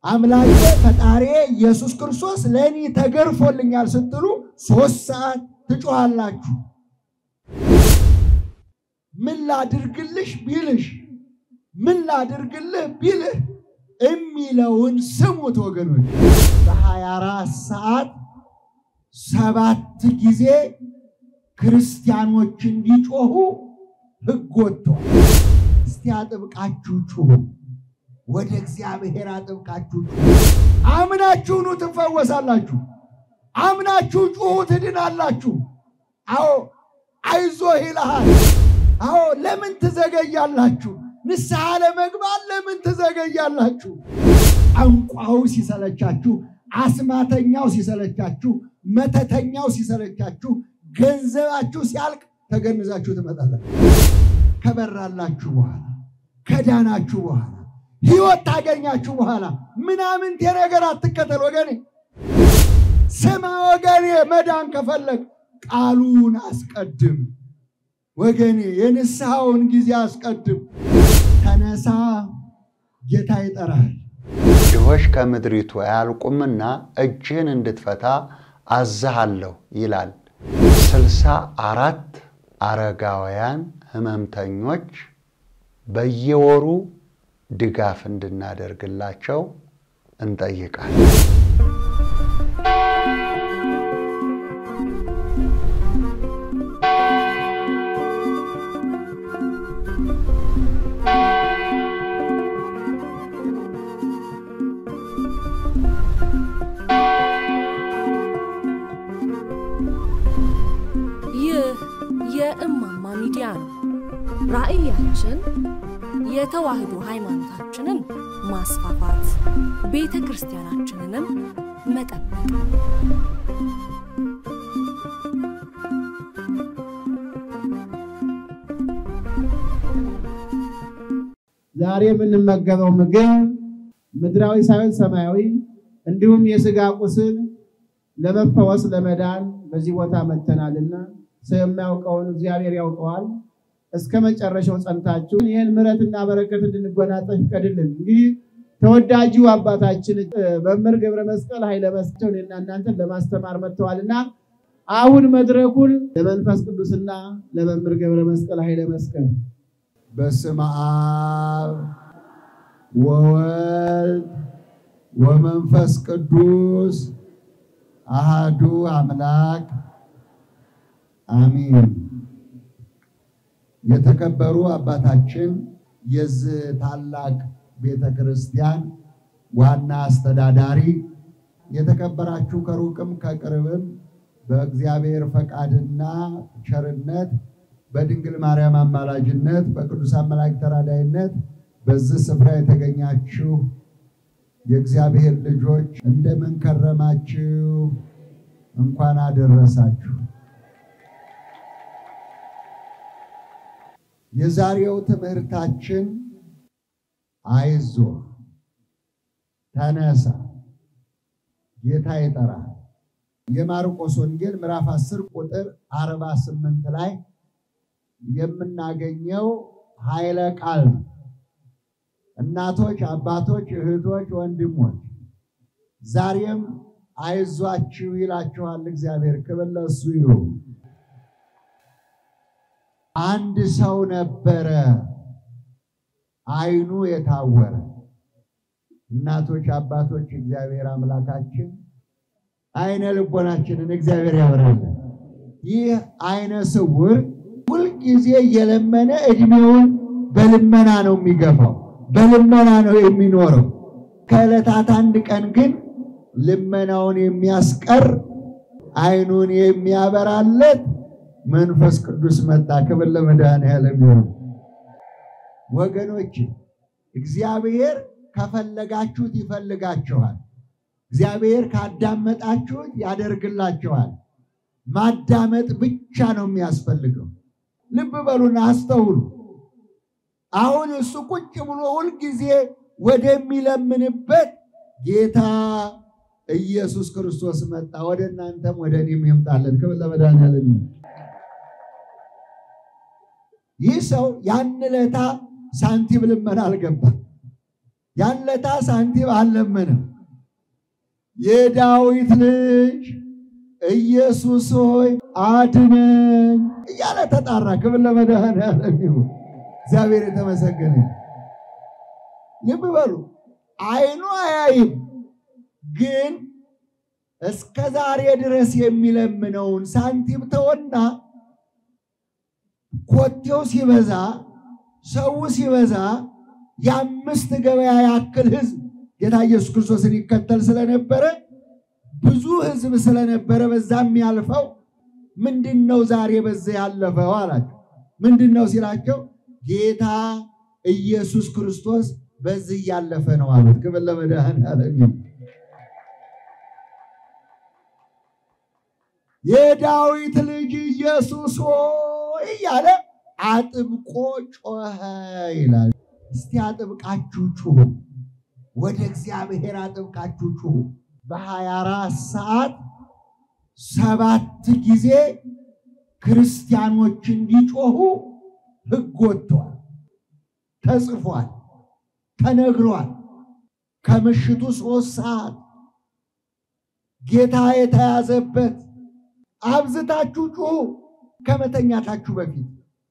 አምላኬ ፈጣሪ ኢየሱስ ክርስቶስ ለእኔ ተገርፎልኛል ስትሉ ሶስት ሰዓት ትጮኻላችሁ። ምን ላድርግልሽ ቢልሽ ምን ላድርግልህ ቢልህ የሚለውን ስሙት ወገኖች። በሀያ አራት ሰዓት ሰባት ጊዜ ክርስቲያኖች እንዲጮሁ ሕግ ወጥቷል። እስቲ አጥብቃችሁ ጩሁ። ወደ እግዚአብሔር አጥብቃችሁ ጩሁ። አምናችሁ ኑ ትፈወሳላችሁ። አምናችሁ ጩሁ ትድናላችሁ። አዎ አይዞህ ይልሃል። አዎ ለምን ትዘገያላችሁ? ንስሐ ለመግባት ለምን ትዘገያላችሁ? ጠንቋው ሲሰለቻችሁ፣ አስማተኛው ሲሰለቻችሁ፣ መተተኛው ሲሰለቻችሁ፣ ገንዘባችሁ ሲያልቅ ተገንዛችሁ ትመጣላችሁ። ከበራላችሁ በኋላ ከዳናችሁ በኋላ ሕይወት ታገኛችሁ በኋላ ምናምንቴ ነገር አትከተል ወገኔ። ስማ ወገኔ፣ መዳን ከፈለግ ቃሉን አስቀድም ወገኔ፣ የንስሐውን ጊዜ አስቀድም። ተነሳ፣ ጌታ ይጠራል። ድሆች ከምድሪቱ አያልቁምና እጅህን እንድትፈታ አዝሃለሁ ይላል። ስልሳ አራት አረጋውያን ህመምተኞች በየወሩ ድጋፍ እንድናደርግላቸው እንጠይቃለን። ይህ የእማማ ሚዲያ ነው። ራዕያችን የተዋህዶ ሃይማኖታችንን ማስፋፋት፣ ቤተ ክርስቲያናችንንም መጠበቅ ነው። ዛሬ የምንመገበው ምግብ ምድራዊ ሳይሆን ሰማያዊ እንዲሁም የስጋ ቁስል ለመፈወስ ለመዳን በዚህ ቦታ መተናልና ሰው የሚያውቀውን እግዚአብሔር ያውቀዋል። እስከ መጨረሻው ጸንታችሁ ይህን ምሕረትና በረከት እንድንጎናጸፍ ይፍቀድልን። እንግዲህ ተወዳጁ አባታችን መምህር ገብረ መስቀል ኃይለ መስቀል እኔና እናንተን ለማስተማር መጥተዋልና አሁን መድረኩን ለመንፈስ ቅዱስና ለመምህር ገብረ መስቀል ኃይለ መስቀል በስመ አብ ወወልድ ወመንፈስ ቅዱስ አሃዱ አምላክ አሚን። የተከበሩ አባታችን የዚህ ታላቅ ቤተ ክርስቲያን ዋና አስተዳዳሪ፣ የተከበራችሁ ከሩቅም ከቅርብም በእግዚአብሔር ፈቃድና ቸርነት በድንግል ማርያም አማላጅነት በቅዱሳን መላእክት ተራዳይነት በዚህ ስፍራ የተገኛችሁ የእግዚአብሔር ልጆች እንደምን ከረማችሁ? እንኳን አደረሳችሁ። የዛሬው ትምህርታችን አይዞህ፣ ተነሳ፣ ጌታ ይጠራል። የማርቆስ ወንጌል ምዕራፍ 10 ቁጥር 48 ላይ የምናገኘው ኃይለ ቃል ነው። እናቶች፣ አባቶች፣ እህቶች፣ ወንድሞች ዛሬም አይዟችሁ ይላችኋል እግዚአብሔር። ክብር ለእሱ ይሁን። አንድ ሰው ነበረ ዓይኑ የታወረ። እናቶች፣ አባቶች እግዚአብሔር አምላካችን ዓይነ ልቦናችንን እግዚአብሔር ያበራለን። ይህ ዓይነ ስውር ሁልጊዜ እየለመነ እድሜውን በልመና ነው የሚገፋው፣ በልመና ነው የሚኖረው። ከዕለታት አንድ ቀን ግን ልመናውን የሚያስቀር ዓይኑን የሚያበራለት መንፈስ ቅዱስ መጣ። ክብር ለመድኃኔዓለም ይሁን። ወገኖች እግዚአብሔር ከፈለጋችሁት ይፈልጋችኋል። እግዚአብሔር ካዳመጣችሁት ያደርግላችኋል። ማዳመጥ ብቻ ነው የሚያስፈልገው። ልብ በሉና አስተውሉ። አሁን እሱ ቁጭ ብሎ ሁልጊዜ ወደሚለምንበት ጌታ ኢየሱስ ክርስቶስ መጣ። ወደ እናንተም ወደ እኔም ይምጣለን። ክብር ለመድኃኔዓለም ይሁን። ይህ ሰው ያን ዕለታ ሳንቲም ልመና አልገባም። ያለታ ሳንቲም አልለመንም። የዳዊት ልጅ ኢየሱስ ሆይ አድነኝ እያለ ተጣራ። ክብር ለመድኃኔዓለም ይሁን። እግዚአብሔር የተመሰገነ ይሁን። ልብ በሉ፣ አይኑ አያይም፣ ግን እስከ ዛሬ ድረስ የሚለምነውን ሳንቲም ተወና ኮቴው ሲበዛ ሰው ሲበዛ የአምስት ገበያ ያክል ሕዝብ ጌታ ኢየሱስ ክርስቶስን ይከተል ስለነበረ ብዙ ሕዝብ ስለነበረ በዛ የሚያልፈው ምንድን ነው ዛሬ በዛ ያለፈው አላቸው። ምንድን ነው ሲላቸው ጌታ ኢየሱስ ክርስቶስ በዚህ እያለፈ ነው አሉት። ክብር ለመድኃኔዓለም ይሁን። የዳዊት ልጅ ኢየሱስ ሆይ እያለ አጥብቆ ጮኸ ይላል። እስቲ አጥብቃችሁ ጩሁ፣ ወደ እግዚአብሔር አጥብቃችሁ ጩሁ። በሀያ አራት ሰዓት ሰባት ጊዜ ክርስቲያኖች እንዲጮሁ ሕግ ወጥቷል፣ ተጽፏል፣ ተነግሯል። ከምሽቱ ሶስት ሰዓት ጌታ የተያዘበት አብዝታችሁ ጩሁ ከመተኛታችሁ በፊት።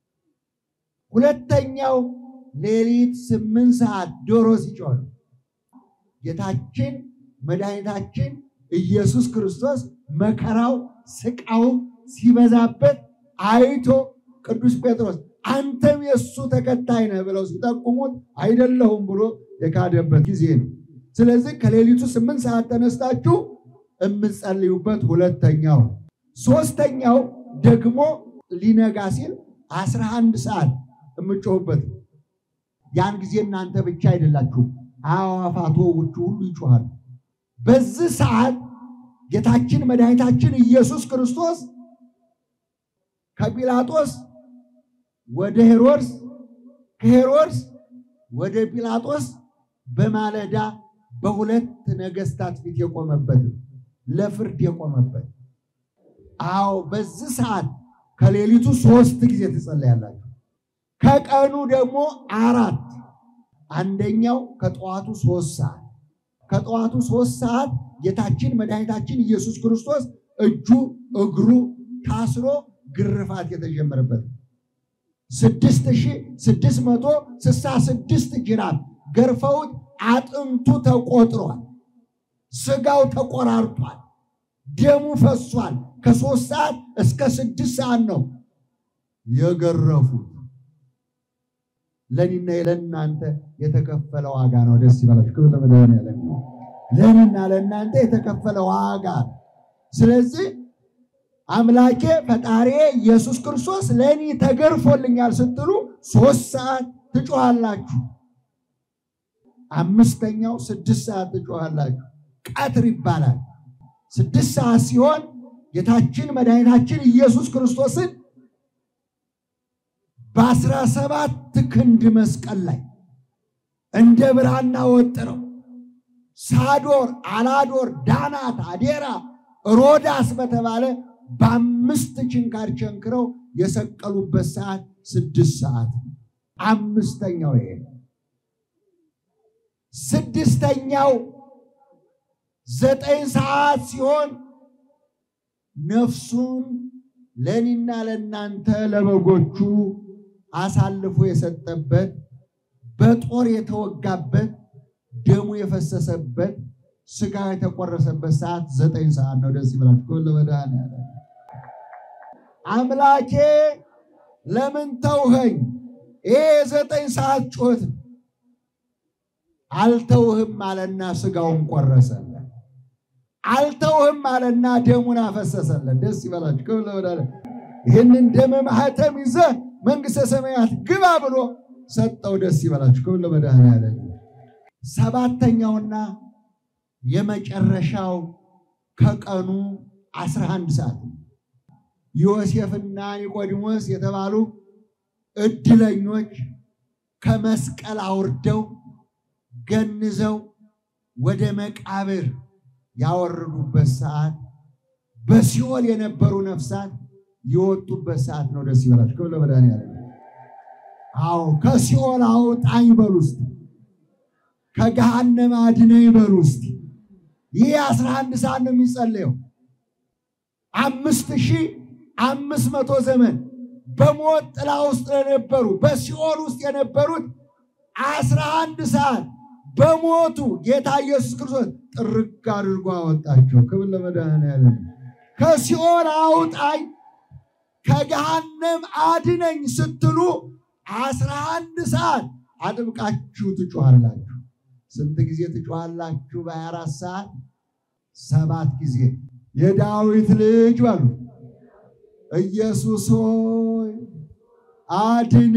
ሁለተኛው ሌሊት ስምንት ሰዓት ዶሮ ሲጮህ ጌታችን መድኃኒታችን ኢየሱስ ክርስቶስ መከራው ስቃው ሲበዛበት አይቶ ቅዱስ ጴጥሮስ አንተም የእሱ ተከታይ ነህ ብለው ሲጠቁሙት አይደለሁም ብሎ የካደበት ጊዜ ነው። ስለዚህ ከሌሊቱ ስምንት ሰዓት ተነስታችሁ የምትጸልዩበት ሁለተኛው ሶስተኛው ደግሞ ሊነጋ ሲል አስራ አንድ ሰዓት የምጮሁበት ያን ጊዜ እናንተ ብቻ አይደላችሁም፣ አዕዋፋት ውጩ ሁሉ ይጮኻሉ። በዚህ ሰዓት ጌታችን መድኃኒታችን ኢየሱስ ክርስቶስ ከጲላጦስ ወደ ሄሮድስ ከሄሮድስ ወደ ጲላጦስ በማለዳ በሁለት ነገስታት ፊት የቆመበት ለፍርድ የቆመበት አዎ በዚህ ሰዓት ከሌሊቱ ሶስት ጊዜ ትጸለያላችሁ። ከቀኑ ደግሞ አራት አንደኛው ከጠዋቱ ሶስት ሰዓት ከጠዋቱ ሶስት ሰዓት ጌታችን መድኃኒታችን ኢየሱስ ክርስቶስ እጁ እግሩ ታስሮ ግርፋት የተጀመረበት ስድስት ሺህ ስድስት መቶ ስልሳ ስድስት ጅራፍ ገርፈውት አጥንቱ ተቆጥሯል፣ ስጋው ተቆራርጧል፣ ደሙ ፈሷል። ከሶስት ሰዓት እስከ ስድስት ሰዓት ነው የገረፉት። ለእኔና ለእናንተ የተከፈለ ዋጋ ነው። ደስ ይበላችሁ። ክብር ለመድኃኔዓለም ይሁን። ለእኔና ለእናንተ የተከፈለ ዋጋ። ስለዚህ አምላኬ ፈጣሪ ኢየሱስ ክርስቶስ ለእኔ ተገርፎልኛል ስትሉ ሶስት ሰዓት ትጮሃላችሁ። አምስተኛው ስድስት ሰዓት ትጮሃላችሁ። ቀትር ይባላል። ስድስት ሰዓት ሲሆን ጌታችን መድኃኒታችን ኢየሱስ ክርስቶስን በአስራ ሰባት ክንድ መስቀል ላይ እንደ ብራና ወጥረው ሳዶር፣ አላዶር፣ ዳናት፣ አዴራ፣ ሮዳስ በተባለ በአምስት ችንካር ቸንክረው የሰቀሉበት ሰዓት ስድስት ሰዓት አምስተኛው ይሄ ስድስተኛው ዘጠኝ ሰዓት ሲሆን ነፍሱን ለእኔና ለእናንተ ለበጎቹ አሳልፎ የሰጠበት በጦር የተወጋበት ደሙ የፈሰሰበት ስጋ የተቆረሰበት ሰዓት ዘጠኝ ሰዓት ነው። ደስ ይበላችሁ። ከሁሉ መድኃኔዓለም አምላኬ ለምን ተውኸኝ? ይሄ የዘጠኝ ሰዓት ጩኸት ነው። አልተውህም አለና ስጋውን ቆረሰለን። አልተውህም አለና ደሙን አፈሰሰለን። ደስ ይበላችሁ። ክብር ለመድኃኔዓለም። ይህንን ደመ ማኅተም ይዘህ መንግሥተ ሰማያት ግባ ብሎ ሰጠው። ደስ ይበላችሁ። ክብር ለመድኃኔዓለም። ሰባተኛውና የመጨረሻው ከቀኑ አስራ አንድ ሰዓት ነው። ዮሴፍና ኒቆዲሞስ የተባሉ እድለኞች ከመስቀል አውርደው ገንዘው ወደ መቃብር ያወረዱበት ሰዓት በሲኦል የነበሩ ነፍሳት የወጡበት ሰዓት ነው። ደስ ይበላችሁ። ክብር ለመድኃኔዓለም። አዎ ከሲኦል አውጣኝ በሉ እስቲ። ከገሃነም አድነኝ በሉ እስቲ። ይህ አስራ አንድ ሰዓት ነው የሚጸለየው። አምስት ሺህ አምስት መቶ ዘመን በሞት ጥላ ውስጥ ለነበሩ በሲኦል ውስጥ የነበሩት አስራ አንድ ሰዓት በሞቱ ጌታ ኢየሱስ ክርስቶስ ጥርግ አድርጎ አወጣቸው። ክብር ለመድኃኔዓለም። ከሲኦል አውጣኝ ከገሃነም አድነኝ ስትሉ አስራ አንድ ሰዓት አጥብቃችሁ ትጮኋላችሁ። ስንት ጊዜ ትጮኋላችሁ? በሀያ አራት ሰዓት ሰባት ጊዜ። የዳዊት ልጅ በሉ ኢየሱስ ሆይ አድነ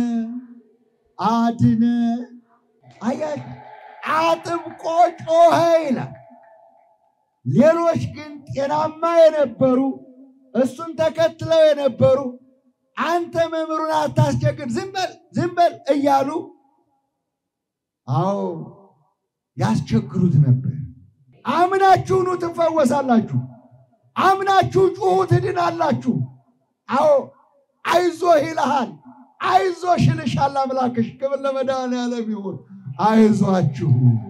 አድነ። አያችሁ፣ አጥብቆ ጮኸ ይላል። ሌሎች ግን ጤናማ የነበሩ እሱን ተከትለው የነበሩ አንተ መምህሩን አታስቸግር፣ ዝም በል ዝም በል እያሉ አዎ ያስቸግሩት ነበር። አምናችሁ ኑ ትፈወሳላችሁ፣ አምናችሁ ጩሁ ትድናላችሁ። አዎ አይዞህ ይልሃል፣ አይዞሽ ይልሻል አምላክሽ። ክብር ለመድኃኔዓለም ይሁን። አይዟችሁ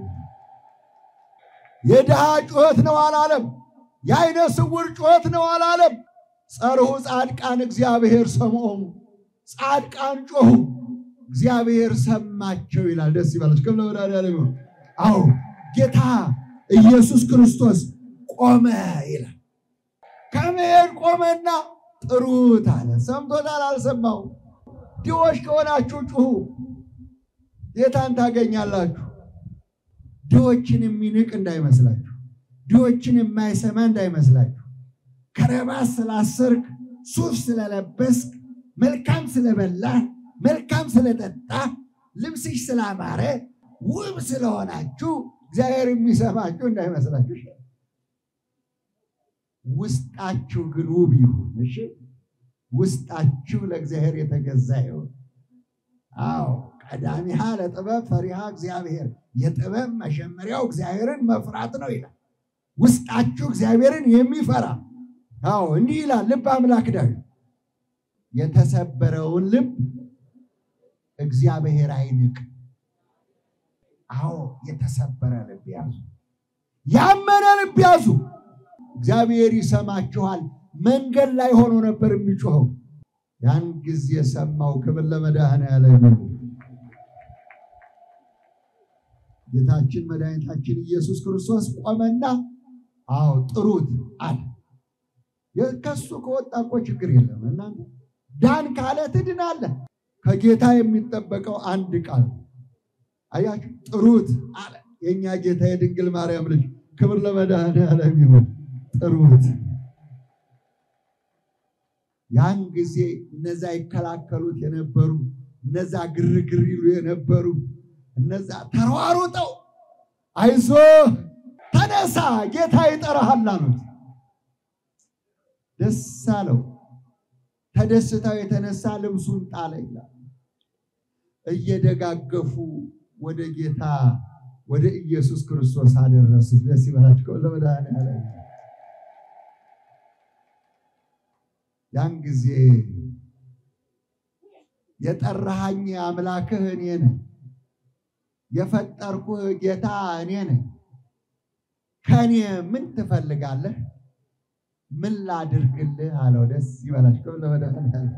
የድሃ ጩኸት ነው አላለም። የአይነ ስውር ጩኸት ነው አላለም። ጸርሑ ጻድቃን እግዚአብሔር ሰምዖሙ፣ ጻድቃን ጮኹ እግዚአብሔር ሰማቸው ይላል። ደስ ይበላችሁ። ክብር ለመድኃኔዓለም ይሁን። አዎ ጌታ ኢየሱስ ክርስቶስ ቆመ ይላል። ከመሄድ ቆመና ጥሩት አለ። ሰምቶታል? አልሰማው? ድሆች ከሆናችሁ ጩሁ፣ ጌታን ታገኛላችሁ። ድሆችን የሚንቅ እንዳይመስላችሁ፣ ድሆችን የማይሰማ እንዳይመስላችሁ። ከረባት ስላሰርክ፣ ሱፍ ስለለበስክ፣ መልካም ስለበላህ፣ መልካም ስለጠጣ፣ ልብስሽ ስላማረ፣ ውብ ስለሆናችሁ እግዚአብሔር የሚሰማችሁ እንዳይመስላችሁ። ውስጣችሁ ግን ውብ ይሁን። እሺ፣ ውስጣችሁ ለእግዚአብሔር የተገዛ ይሁን። አዎ ቀዳሚሃ ለጥበብ ፈሪሃ እግዚአብሔር፣ የጥበብ መጀመሪያው እግዚአብሔርን መፍራት ነው ይላል። ውስጣችሁ እግዚአብሔርን የሚፈራ አዎ፣ እንዲህ ይላል ልብ አምላክ ዳዊት የተሰበረውን ልብ እግዚአብሔር አይንቅ። አዎ የተሰበረ ልብ ያዙ፣ ያመነ ልብ ያዙ። እግዚአብሔር ይሰማችኋል። መንገድ ላይ ሆኖ ነበር የሚጮኸው። ያን ጊዜ ሰማው። ክብር ለመድኃኔዓለም ይሁን። ጌታችን መድኃኒታችን ኢየሱስ ክርስቶስ ቆመና አዎ ጥሩት አለ። ከሱ ከወጣ እኮ ችግር የለም። እናንተ ዳን ካለ ትድናለህ። ከጌታ የሚጠበቀው አንድ ቃል አያችሁ፣ ጥሩት አለ። የእኛ ጌታ የድንግል ማርያም ልጅ ክብር ለመድኃኔዓለም ይሁን። ጥሩት። ያን ጊዜ እነዛ ይከላከሉት የነበሩ እነዛ ግርግር ይሉ የነበሩ እነዛ ተሯሩጠው አይዞ ተነሳ፣ ጌታ ይጠራሃል አሉት። ደስ አለው። ተደስታው የተነሳ ልብሱን ጣለ ይላል። እየደጋገፉ ወደ ጌታ ወደ ኢየሱስ ክርስቶስ አደረሱት። ደስ ይበላችሁ ለመድኃኔዓለም። ያን ጊዜ የጠራሃኝ አምላክህ እኔ ነኝ፣ የፈጠርኩህ ጌታ እኔ ነኝ። ከእኔ ምን ትፈልጋለህ? ምን ላድርግልህ አለው። ደስ ይበላችሁ ለመድኃኔዓለም።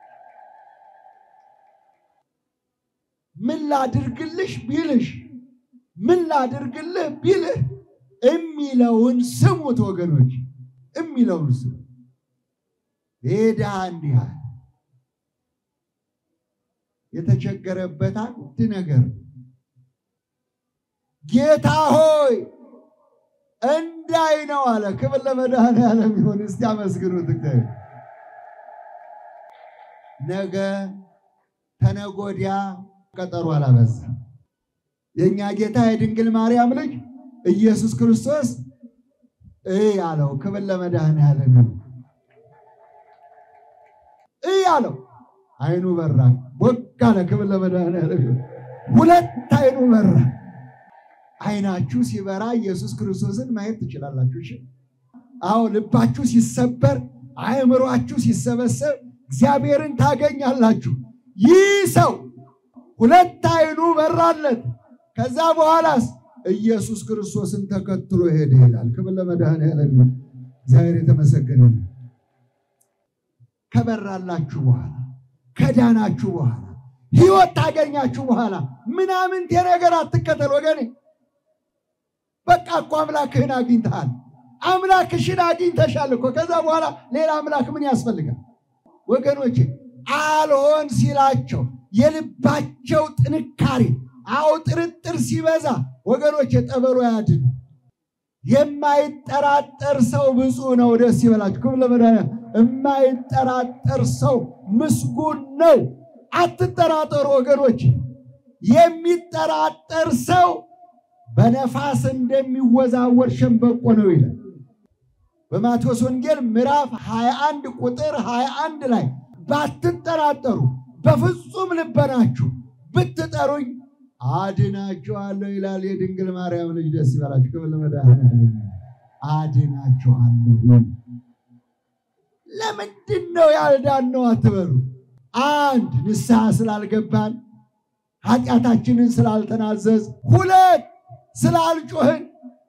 ምን ላድርግልሽ ቢልሽ ምን ላድርግልህ ቢልህ የሚለውን ስሙት ወገኖች፣ የሚለውን ስሙ። ይህ ድሃ እንዲህ አለ። የተቸገረበት አንድ ነገር ጌታ ሆይ እንዳይ ነው አለ። ክብር ለመድኃኔዓለም ይሁን። እስቲ አመስግኑት እግዚአብሔር። ነገ ተነጎዲያ ቀጠሮ አላበዛም። የእኛ ጌታ የድንግል ማርያም ልጅ ኢየሱስ ክርስቶስ እይ አለው። ክብር ለመድኃኔዓለም ይሁን። እይ አለው። አይኑ በራ፣ ቦግ አለ። ክብር ለመድኃኔዓለም ይሁን። ሁለት አይኑ በራ። አይናችሁ ሲበራ ኢየሱስ ክርስቶስን ማየት ትችላላችሁ። እሺ፣ አዎ ልባችሁ ሲሰበር፣ አእምሯችሁ ሲሰበሰብ እግዚአብሔርን ታገኛላችሁ። ይህ ሰው ሁለት አይኑ በራለት። ከዛ በኋላስ ኢየሱስ ክርስቶስን ተከትሎ ሄደ ይላል። ክብር ለመድኃኔዓለም ይሁን። እግዚአብሔር የተመሰገነ ነው። ከበራላችሁ በኋላ ከዳናችሁ በኋላ ሕይወት ታገኛችሁ በኋላ ምናምንቴ ነገር አትከተል ወገኔ። በቃ እኮ አምላክህን አግኝተሃል። አምላክሽን አግኝተሻል እኮ። ከዛ በኋላ ሌላ አምላክ ምን ያስፈልጋል? ወገኖቼ አልሆን ሲላቸው የልባቸው ጥንካሬ አዎ ጥርጥር ሲበዛ ወገኖቼ ጠበሎ ያድን። የማይጠራጠር ሰው ብፁዕ ነው። ደስ ይበላችሁ። ክብር ለመድኃኒዓለም። የማይጠራጠር ሰው ምስጉን ነው። አትጠራጠሩ ወገኖች። የሚጠራጠር ሰው በነፋስ እንደሚወዛወር ሸምበቆ ነው ይላል በማቴዎስ ወንጌል ምዕራፍ 21 ቁጥር 21 ላይ ባትጠራጠሩ በፍጹም ልበናችሁ ብትጠሩኝ አድናችኋለሁ ይላል የድንግል ማርያም ልጅ። ደስ ይበላችሁ። ክብር ለመድኃኒዓለም። አድናችኋለሁ። ለምንድን ነው ያልዳነው አትበሉ። አንድ ንስሐ ስላልገባን ኃጢአታችንን ስላልተናዘዝ፣ ሁለት ስላልጮህን፣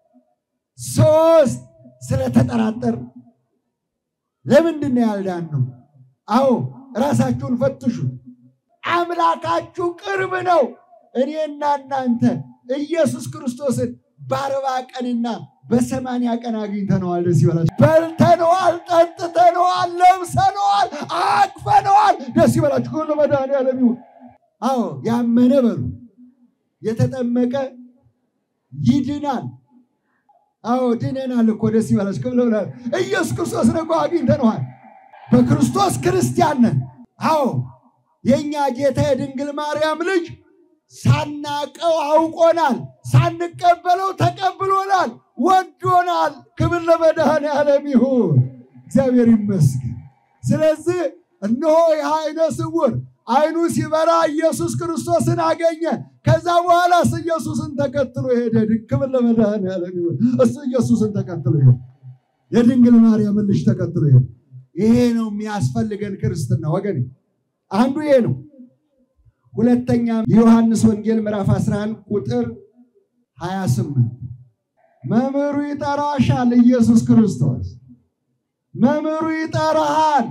ሶስት ስለተጠራጠር። ለምንድን ነው ያልዳነው? አዎ ራሳችሁን ፈትሹ። አምላካችሁ ቅርብ ነው። እኔና እናንተ ኢየሱስ ክርስቶስን በአርባ ቀንና በሰማንያ ቀን አግኝተነዋል። ደስ ይበላችሁ። በልተነዋል፣ ጠጥተነዋል፣ ለብሰነዋል፣ አቅፈነዋል። ደስ ይበላችሁ። ሁሉ መድኃኒዓለም ይሁን። አዎ ያመነ በሉ የተጠመቀ ይድናል። አዎ ድነናል እኮ ደስ ይበላችሁ። ክብር ለብላ ኢየሱስ ክርስቶስን እኮ አግኝተነዋል። በክርስቶስ ክርስቲያን ነን። አዎ የእኛ ጌታ የድንግል ማርያም ልጅ ሳናቀው አውቆናል፣ ሳንቀበለው ተቀብሎናል፣ ወዶናል። ክብር ለመድኃኔዓለም ይሁን፣ እግዚአብሔር ይመስገን። ስለዚህ እነሆ ይህ ዓይነ ስውር ዓይኑ ሲበራ ኢየሱስ ክርስቶስን አገኘ። ከዛ በኋላስ ኢየሱስን ተከትሎ ሄደ። ክብር ለመድኃኔዓለም ይሁን። እሱ ኢየሱስን ተከትሎ ሄደ። የድንግል ማርያምን ልጅ ተከትሎ ሄደ። ይሄ ነው የሚያስፈልገን ክርስትና ወገን፣ አንዱ ይሄ ነው። ሁለተኛ የዮሐንስ ወንጌል ምዕራፍ 11 ቁጥር 28 መምህሩ ይጠራሻል። ኢየሱስ ክርስቶስ መምህሩ ይጠራሃል።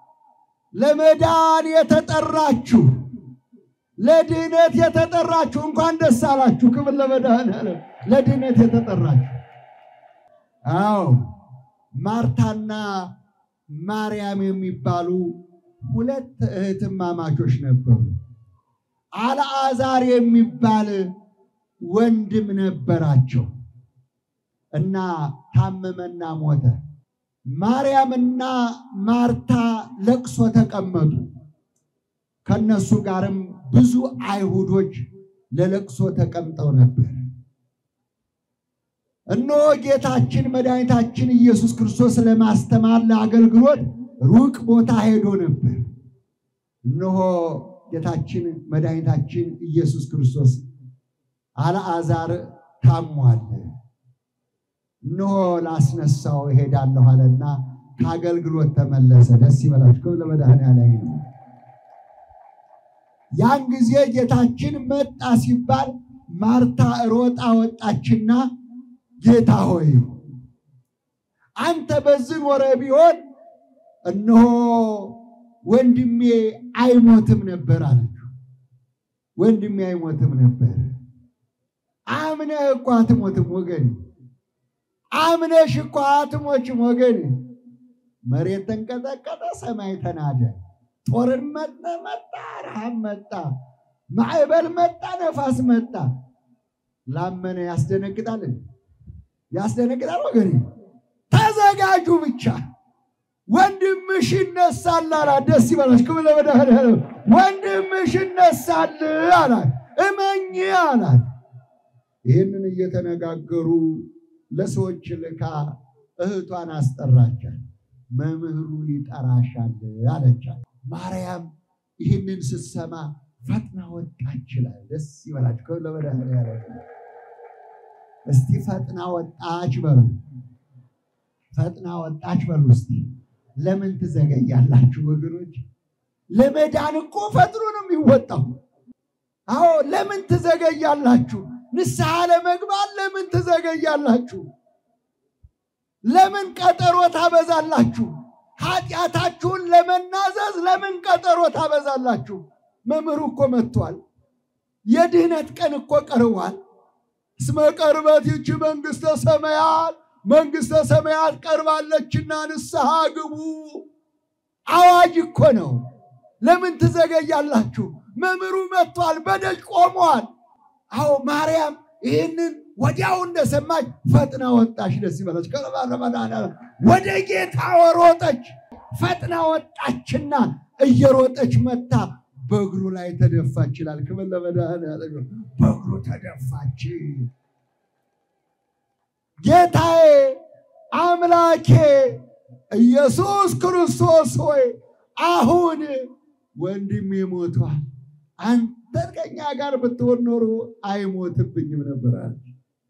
ለመዳን የተጠራችሁ ለድህነት የተጠራችሁ እንኳን ደስ አላችሁ። ክብር ለመድኃኔዓለም። ለድህነት የተጠራችሁ አዎ ማርታና ማርያም የሚባሉ ሁለት እህትማማቾች ነበሩ። አልዓዛር የሚባል ወንድም ነበራቸው እና ታመመና ሞተ። ማርያምና ማርታ ለቅሶ ተቀመጡ። ከነሱ ጋርም ብዙ አይሁዶች ለለቅሶ ተቀምጠው ነበር። እነሆ ጌታችን መድኃኒታችን ኢየሱስ ክርስቶስ ለማስተማር ለአገልግሎት ሩቅ ቦታ ሄዶ ነበር። እነሆ ጌታችን መድኃኒታችን ኢየሱስ ክርስቶስ አልዓዛር ታሟል፣ እነሆ ላስነሳው እሄዳለሁ አለና ከአገልግሎት ተመለሰ። ደስ ይበላችሁ። ክብር ለመድኃኔዓለም ይሁን። ያን ጊዜ ጌታችን መጣ ሲባል ማርታ ሮጣ ወጣችና ጌታ ሆይ አንተ በዚህ ኖረ ቢሆን እነሆ ወንድሜ አይሞትም ነበር አለችው። ወንድሜ አይሞትም ነበር። አምነህ እኮ አትሞትም ወገን፣ አምነሽ እኮ አትሞችም ወገን። መሬት ተንቀጠቀጠ፣ ሰማይ ተናደ፣ ጦርን መጣ መጣ፣ ረሃብ መጣ፣ ማዕበል መጣ፣ ነፋስ መጣ። ላመነ ያስደነግጣል፣ ያስደነግጣል ወገን። ተዘጋጁ ብቻ ወንድምሽ ይነሳል አላት። ደስ ይበላሽ። ክብር ለመድኃኔዓለም። ወንድምሽ ይነሳል አላት። እመኝ አላት። ይህንን እየተነጋገሩ ለሰዎች ልካ እህቷን አስጠራቻት። መምህሩ ይጠራሻል አለቻት። ማርያም ይህንን ስትሰማ ፈጥና ወጣች ይላል። ደስ ይበላችሁ። ክብር ለመድኃኔዓለም። እስቲ ፈጥና ወጣች በሉ። ፈጥና ወጣች በሉ እስቲ። ለምን ትዘገያላችሁ ወገኖች? ለመዳን እኮ ፈጥኖ ነው የሚወጣው። አዎ ለምን ትዘገያላችሁ? ንስሐ ለመግባት ለምን ትዘገያላችሁ? ለምን ቀጠሮ ታበዛላችሁ? ኃጢአታችሁን ለመናዘዝ ለምን ቀጠሮ ታበዛላችሁ? መምህሩ እኮ መጥቷል። የድህነት ቀን እኮ ቀርቧል። እስመ ቀርበት ይቺ መንግሥተ ሰማያት መንግሥተ ሰማያት ቀርባለችና ንስሐ ግቡ። አዋጅ እኮ ነው። ለምን ትዘገያላችሁ? መምህሩ መጥቷል፣ በደጅ ቆሟል። አዎ ማርያም ይህንን ወዲያው እንደሰማች ፈጥና ወጣች። ደስ ይበላች። ከረባረባዳና ወደ ጌታ ወሮጠች። ፈጥና ወጣችና እየሮጠች መታ በእግሩ ላይ ተደፋች ይላል። ክብር ለመድኃኒዓለም። በእግሩ ተደፋች። ጌታዬ አምላኬ ኢየሱስ ክርስቶስ ሆይ አሁን ወንድሜ ሞቷል። አንተ ከኛ ጋር ብትሆን ኖሮ አይሞትብኝም ነበር አለች።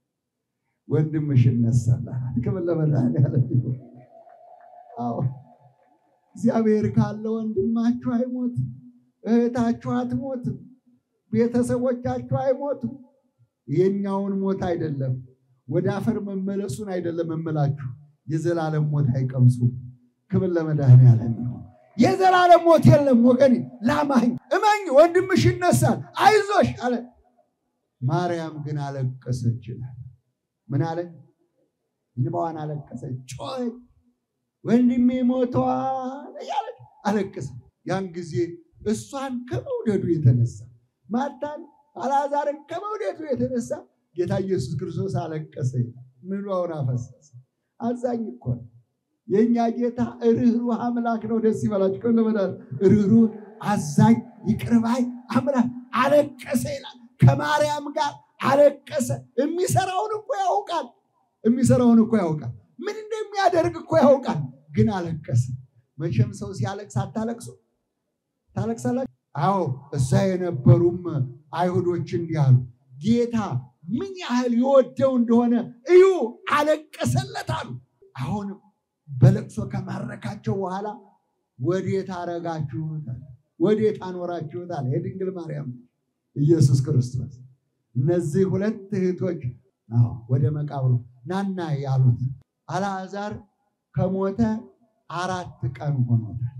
ወንድምሽ ይነሳል አላት። ክብር ለመድኃኒዓለም ይሁን። አዎ እግዚአብሔር ካለ ወንድማችሁ አይሞትም፣ እህታችሁ አትሞትም፣ ቤተሰቦቻችሁ አይሞቱም። የኛውን ሞት አይደለም ወደ አፈር መመለሱን አይደለም እምላችሁ፣ የዘላለም ሞት አይቀምሱም። ክብር ለመድኃኒዓለም ይሁን። የዘላለም ሞት የለም ወገኔ፣ ላማኝ እመኝ፣ ወንድምሽ ይነሳል፣ አይዞሽ አለ። ማርያም ግን አለቀሰች ይላል። ምን አለ? እንባዋን አለቀሰች፣ ጮኸች፣ ወንድሜ ሞቷል እያለች አለቀሰ። ያን ጊዜ እሷን ከመውደዱ የተነሳ ማርታን አልዓዛርን ከመውደዱ የተነሳ ጌታ ኢየሱስ ክርስቶስ አለቀሰ፣ ምሏውን አፈሰሰ። አዛኝ እኮ ነው የእኛ ጌታ ርኅሩህ አምላክ ነው። ደስ ይበላችሁ። ለመዳን ርኅሩህ አዛኝ ይቅርባይ አምላክ አለቀሰ ይላል። ከማርያም ጋር አለቀሰ። የሚሰራውን እኮ ያውቃል። የሚሰራውን እኮ ያውቃል። ምን እንደሚያደርግ እኮ ያውቃል። ግን አለቀሰ። መቼም ሰው ሲያለቅስ አታለቅሱ? ታለቅሳላችሁ? አዎ እዛ የነበሩም አይሁዶች እንዲህ አሉ፣ ጌታ ምን ያህል የወደው እንደሆነ እዩ፣ አለቀሰለት አሉ። አሁን በለቅሶ ከማረካቸው በኋላ ወዴት አረጋችሁታል? ወዴት አኖራችሁታል? የድንግል ማርያም ኢየሱስ ክርስቶስ እነዚህ ሁለት እህቶች አዎ ወደ መቃብሩ ናና ያሉት አልዓዛር ከሞተ አራት ቀን ሆኖታል።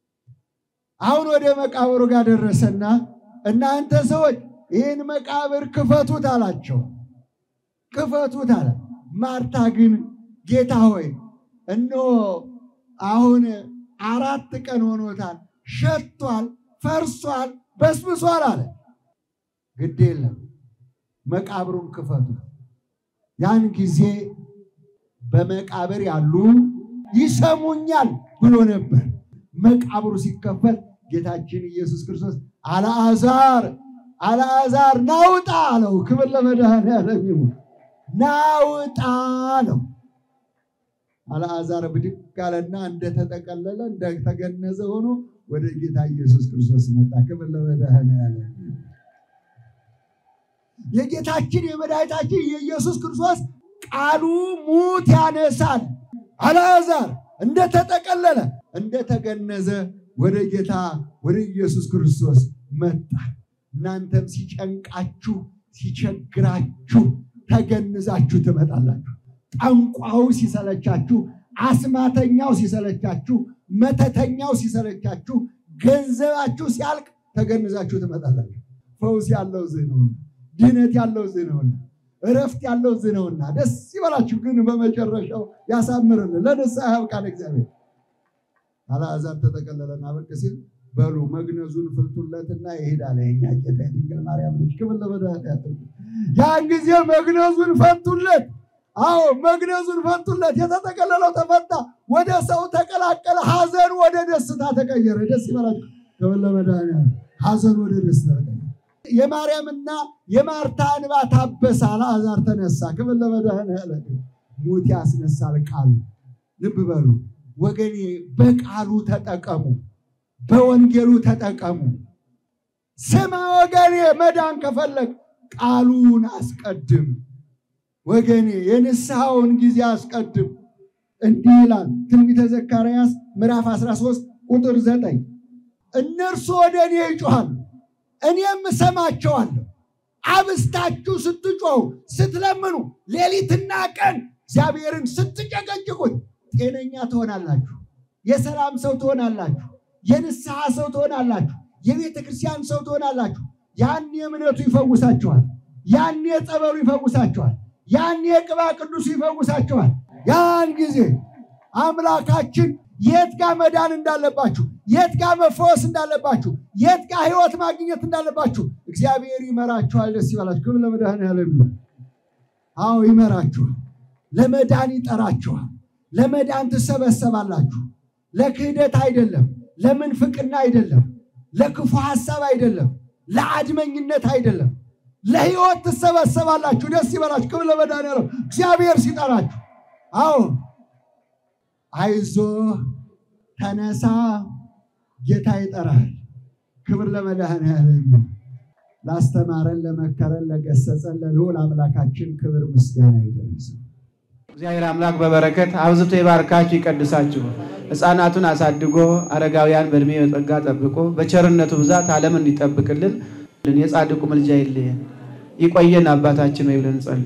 አሁን ወደ መቃብሩ ጋር ደረሰና እናንተ ሰዎች ይህን መቃብር ክፈቱት አላቸው። ክፈቱት አለ። ማርታ ግን ጌታ ሆይ እነሆ አሁን አራት ቀን ሆኖታል፣ ሸቷል፣ ፈርሷል፣ በስብሷል አለ። ግድ የለም መቃብሩን ክፈቱ። ያን ጊዜ በመቃብር ያሉ ይሰሙኛል ብሎ ነበር። መቃብሩ ሲከፈት ጌታችን ኢየሱስ ክርስቶስ አልዓዛር አልዓዛር ናውጣ አለው። ክብር ለመድኃኔዓለም ይሁን። ናውጣ አለው። አልዓዛር ብድግ አለና እንደተጠቀለለ እንደተገነዘ ሆኖ ወደ ጌታ ኢየሱስ ክርስቶስ መጣ። ክብር ለመድኃኔዓለም የጌታችን የመድኃኒታችን የኢየሱስ ክርስቶስ ቃሉ ሙት ያነሳል። አልዓዛር እንደተጠቀለለ እንደተገነዘ ወደ ጌታ ወደ ኢየሱስ ክርስቶስ መጣ። እናንተም ሲጨንቃችሁ ሲቸግራችሁ ተገንዛችሁ ትመጣላችሁ። ጠንቋው ሲሰለቻችሁ፣ አስማተኛው ሲሰለቻችሁ፣ መተተኛው ሲሰለቻችሁ፣ ገንዘባችሁ ሲያልቅ ተገንዛችሁ ትመጣላችሁ። ፈውስ ያለው እዚህ ነውና፣ ድህነት ያለው እዚህ ነውና፣ እረፍት ያለው እዚህ ነውና ደስ ይበላችሁ። ግን በመጨረሻው ያሳምርልን፣ ለንስሐ ያብቃን እግዚአብሔር። አልዓዛር ተጠቀለለና በቅ ሲል በሉ መግነዙን ፍልቱለትና ይሄዳል። የኛ ጌታ የድንግል ማርያም ልጅ ክብር ለመድኃኒዓለም። ያን ጊዜ መግነዙን ፈቱለት። አዎ መግነዙን ፈቱለት። የተጠቀለለው ተፈታ፣ ወደ ሰው ተቀላቀለ። ሐዘን ወደ ደስታ ተቀየረ። ደስ ይበላችሁ። ክብር ለመድኃኒዓለም። ሐዘን ወደ ደስታ ተቀየረ። የማርያምና የማርታ እንባ ታበሰ። አልዓዛር ተነሳ። ክብር ለመድኃኒዓለም። ሙት ያስነሳል ቃሉ። ልብ በሉ ወገኔ፣ በቃሉ ተጠቀሙ፣ በወንጌሉ ተጠቀሙ። ስማ ወገኔ፣ መዳን ከፈለግ ቃሉን አስቀድም። ወገኔ የንስሐውን ጊዜ አስቀድም። እንዲህ ይላል ትንቢተ ዘካርያስ ምዕራፍ 13 ቁጥር 9 እነርሱ ወደ እኔ ይጮኻሉ፣ እኔም እሰማቸዋለሁ፣ አብስታችሁ ስትጮሁ ስትለምኑ፣ ሌሊትና ቀን እግዚአብሔርን ስትጨቀጭቁት ጤነኛ ትሆናላችሁ። የሰላም ሰው ትሆናላችሁ። የንስሐ ሰው ትሆናላችሁ። የቤተ ክርስቲያን ሰው ትሆናላችሁ። ያኔ እምነቱ ይፈውሳችኋል። ያኔ ጸበሉ ይፈውሳችኋል። ያኔ ቅባ ቅዱሱ ይፈውሳችኋል። ያን ጊዜ አምላካችን የት ጋር መዳን እንዳለባችሁ፣ የት ጋር መፈወስ እንዳለባችሁ፣ የት ጋር ሕይወት ማግኘት እንዳለባችሁ እግዚአብሔር ይመራችኋል። ደስ ይበላችሁ። ክብር ለመድኃኔዓለም ይሁን። አዎ ይመራችኋል። ለመዳን ይጠራችኋል። ለመዳን ትሰበሰባላችሁ። ለክህደት አይደለም፣ ለምንፍቅና አይደለም፣ ለክፉ ሐሳብ አይደለም፣ ለአድመኝነት አይደለም። ለሕይወት ትሰበሰባላችሁ። ደስ ይበላችሁ። ክብር ለመድኃኔዓለም እግዚአብሔር ሲጠራችሁ። አዎ አይዞ ተነሳ፣ ጌታ ይጠራል። ክብር ለመድኃኔዓለም ይሁን። ላስተማረን፣ ለመከረን፣ ለገሰጸን ለልዑል አምላካችን ክብር ምስጋና ይደረሰው። እግዚአብሔር አምላክ በበረከት አብዝቶ ይባርካችሁ ይቀድሳችሁ። ሕፃናቱን አሳድጎ አረጋውያን በእድሜ በጸጋ ጠብቆ በቸርነቱ ብዛት ዓለም እንዲጠብቅልን የጻድቁ ምልጃ ይለየን። ይቆየን አባታችን ወይ ብለን እንጸልይ።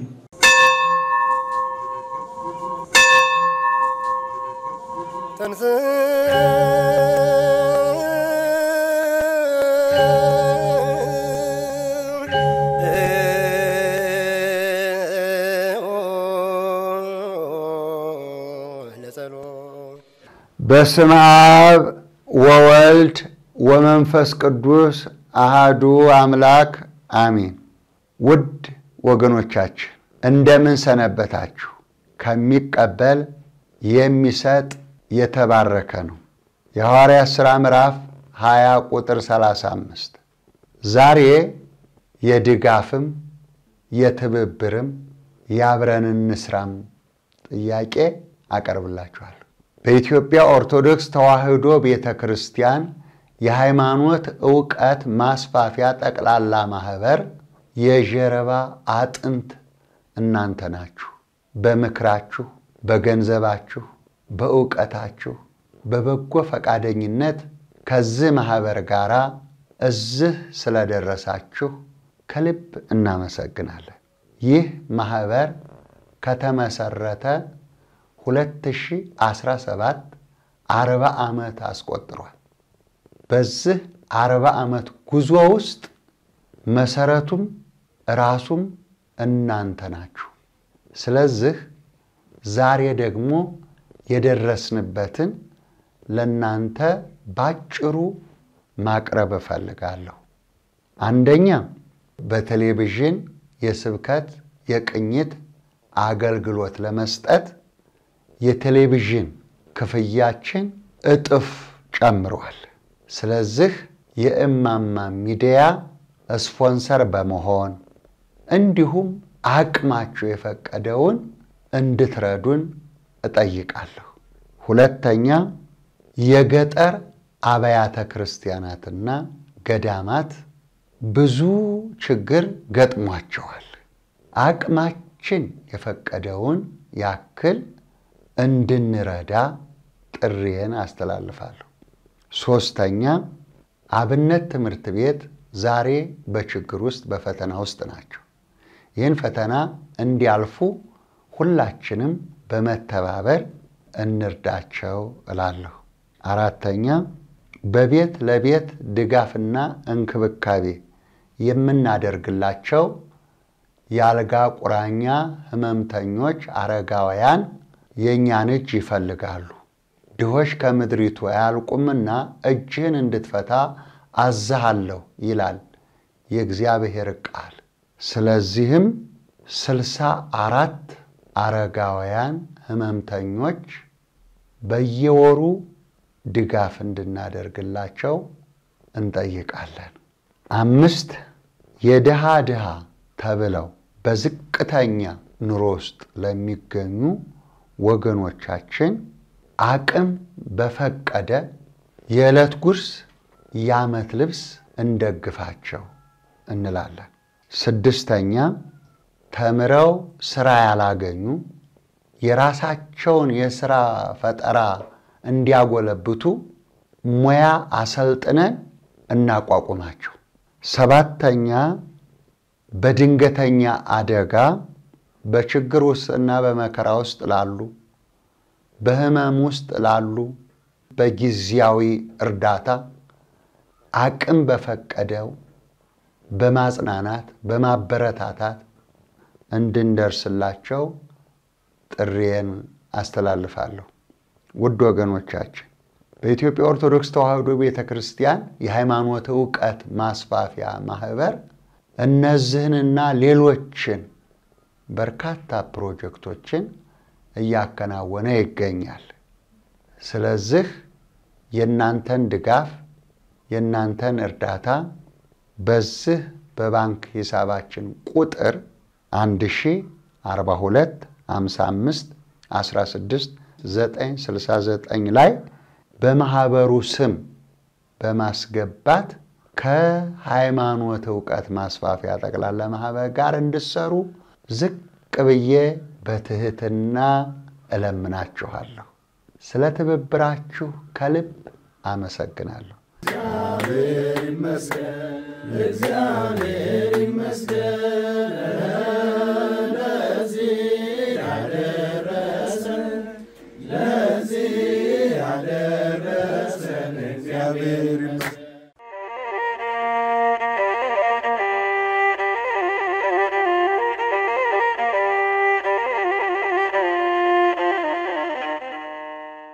በስመ አብ ወወልድ ወመንፈስ ቅዱስ አሃዱ አምላክ አሚን። ውድ ወገኖቻችን እንደምን ሰነበታችሁ? ከሚቀበል የሚሰጥ የተባረከ ነው። የሐዋርያት ሥራ ምዕራፍ 20 ቁጥር 35 ዛሬ የድጋፍም የትብብርም የአብረን እንስራም ጥያቄ አቀርብላችኋለሁ። በኢትዮጵያ ኦርቶዶክስ ተዋሕዶ ቤተ ክርስቲያን የሃይማኖት ዕውቀት ማስፋፊያ ጠቅላላ ማኅበር የጀርባ አጥንት እናንተ ናችሁ። በምክራችሁ፣ በገንዘባችሁ፣ በዕውቀታችሁ፣ በበጎ ፈቃደኝነት ከዚህ ማኅበር ጋር እዚህ ስለደረሳችሁ ከልብ እናመሰግናለን። ይህ ማኅበር ከተመሰረተ 2017 አርባ ዓመት አስቆጥሯል። በዚህ አርባ ዓመት ጉዞ ውስጥ መሰረቱም ራሱም እናንተ ናችሁ። ስለዚህ ዛሬ ደግሞ የደረስንበትን ለእናንተ ባጭሩ ማቅረብ እፈልጋለሁ። አንደኛ በቴሌቪዥን የስብከት የቅኝት አገልግሎት ለመስጠት የቴሌቪዥን ክፍያችን እጥፍ ጨምሯል። ስለዚህ የእማማ ሚዲያ ስፖንሰር በመሆን እንዲሁም አቅማችሁ የፈቀደውን እንድትረዱን እጠይቃለሁ። ሁለተኛ የገጠር አብያተ ክርስቲያናትና ገዳማት ብዙ ችግር ገጥሟቸዋል። አቅማችን የፈቀደውን ያክል እንድንረዳ ጥሪዬን አስተላልፋለሁ። ሶስተኛ አብነት ትምህርት ቤት ዛሬ በችግር ውስጥ በፈተና ውስጥ ናቸው። ይህን ፈተና እንዲያልፉ ሁላችንም በመተባበር እንርዳቸው እላለሁ። አራተኛ በቤት ለቤት ድጋፍና እንክብካቤ የምናደርግላቸው የአልጋ ቁራኛ ህመምተኞች አረጋውያን የእኛን እጅ ይፈልጋሉ። ድሆች ከምድሪቱ አያልቁምና እጅህን እንድትፈታ አዝሃለሁ ይላል የእግዚአብሔር ቃል። ስለዚህም ስልሳ አራት አረጋውያን ህመምተኞች በየወሩ ድጋፍ እንድናደርግላቸው እንጠይቃለን። አምስት የድሃ ድሃ ተብለው በዝቅተኛ ኑሮ ውስጥ ለሚገኙ ወገኖቻችን አቅም በፈቀደ የዕለት ጉርስ የዓመት ልብስ እንደግፋቸው እንላለን። ስድስተኛ ተምረው ስራ ያላገኙ የራሳቸውን የስራ ፈጠራ እንዲያጎለብቱ ሙያ አሰልጥነን እናቋቁማቸው። ሰባተኛ በድንገተኛ አደጋ በችግር ውስጥና በመከራ ውስጥ ላሉ በሕመም ውስጥ ላሉ በጊዜያዊ እርዳታ አቅም በፈቀደው በማጽናናት በማበረታታት እንድንደርስላቸው ጥሪዬን አስተላልፋለሁ። ውድ ወገኖቻችን በኢትዮጵያ ኦርቶዶክስ ተዋሕዶ ቤተ ክርስቲያን የሃይማኖት ዕውቀት ማስፋፊያ ማህበር እነዚህንና ሌሎችን በርካታ ፕሮጀክቶችን እያከናወነ ይገኛል። ስለዚህ የእናንተን ድጋፍ የእናንተን እርዳታ በዚህ በባንክ ሂሳባችን ቁጥር 1042 55 16 969 ላይ በማህበሩ ስም በማስገባት ከሃይማኖት ዕውቀት ማስፋፊያ ጠቅላላ ማህበር ጋር እንድሰሩ ዝቅ ብዬ በትህትና እለምናችኋለሁ። ስለ ትብብራችሁ ከልብ አመሰግናለሁ። እግዚአብሔር ይመስገን።